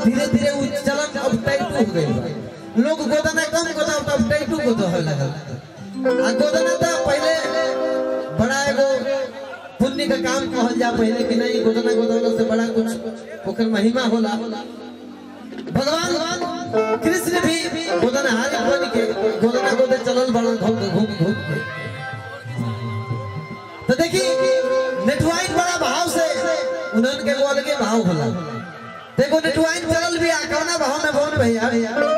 धीरे धीरे उ चलन अब टाइट हो गई बा लोग गोदना कम गोदा अब टाइट हो गोदा लगल आ गोदना था पहले बड़ा एगो पुण्य का काम कहल जा पहले कि नहीं गोदना गोदना से बड़ा कुछ ओकर महिमा होला भगवान कृष्ण भी गोदना हारी बन के गोदना गोदे चलल बड़ा घूम घूम घूम के तो देखी नेटवाइन बड़ा भाव से उन्हन के वो अलगे भाव होला देखो नेटवाइन चलल भी आ कौना भाव में बोल भैया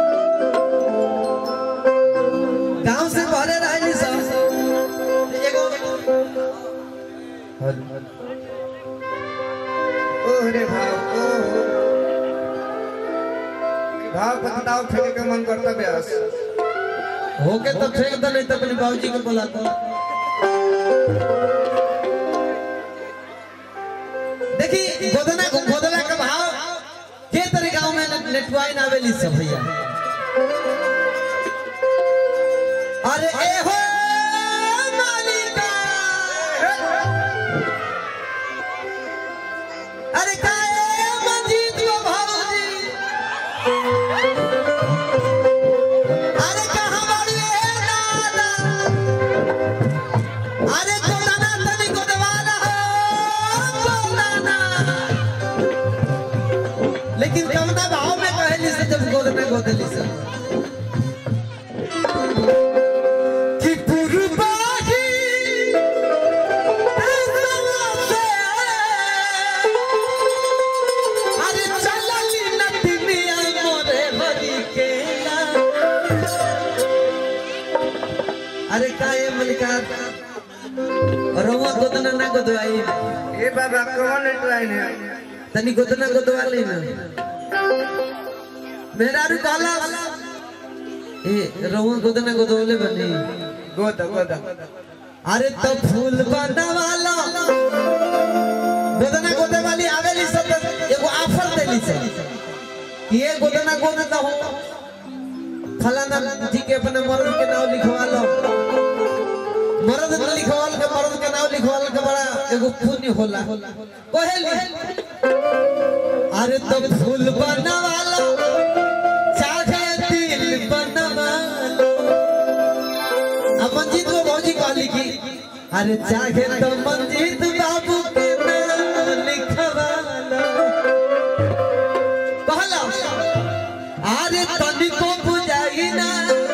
गांव से भरे रहली सब एगो ओहरे भाव ओ भाव का दाव फेंके के मन करता ब्यास होके तो फेंक दो नहीं तो अपने बाबूजी को बुला दो देखी गोदना गोदना का भाव के तरह गांव में ने- नेटवाइन आवेली सब भैया अरे ए हो मालिका अरे काए मंजीत वो भाऊजी अरे कहाँ बाड़ी ए दादा अरे गोदाना तनी गोदवाला हो गोदाना लेकिन कवना भाव में कहली से जब गोदना गोदली से कि पुरबाही अरे चलली नदिया मोरे भरी केला अरे काए मलिकार रवा गोदना ना गोदवाई ए बाबा कौन नेटवाइन है तनी गोदना गोदवा ले ना मेहरारू कहला ए रवा गोदना गोदवले बनी गोदा गोदा अरे तो फूल बनवाला गोदना गोदे वाली आवेली सब एगो ऑफर देली से कि ये गोदना गोदे तो हो फलाना जी के अपने मर्द के नाम लिखवा लो मर्द के लिखवाल के मर्द के नाम लिखवाल के बड़ा एगो पुण्य होला कहेली अरे तो फूल बनवाला चाहे दिल बनवाला अब मंजीत को भौजी कहली की अरे चाहे तो मंजीत बाबू के नाम लिखवाला कहला अरे तनिको बुझाई ना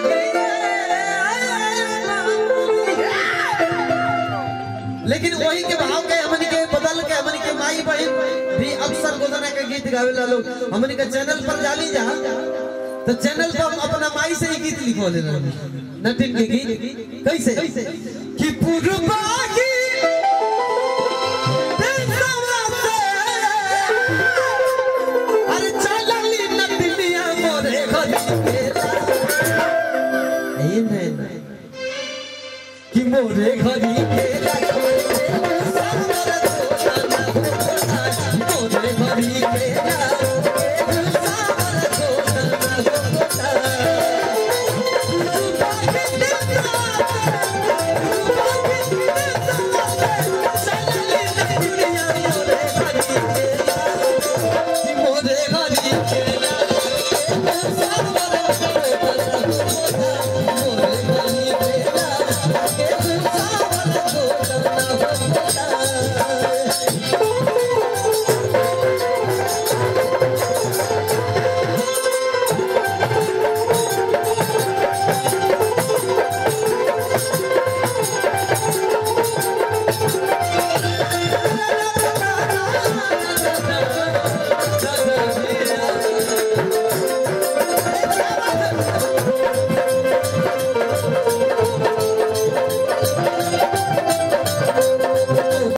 लेकिन वही के भाव के हमनी के बदल के हमनी के माई बहन भी अक्सर गोदना के गीत गावे ला लोग हमनी के चैनल पर जाली जा तो चैनल पर हम अपना माई से ही गीत लिखो ले नटिन के गीत कैसे कि पुरबाही देशवा से अरे चलली नदिया मोरे घर ए नहीं नहीं कि मोरे घरी के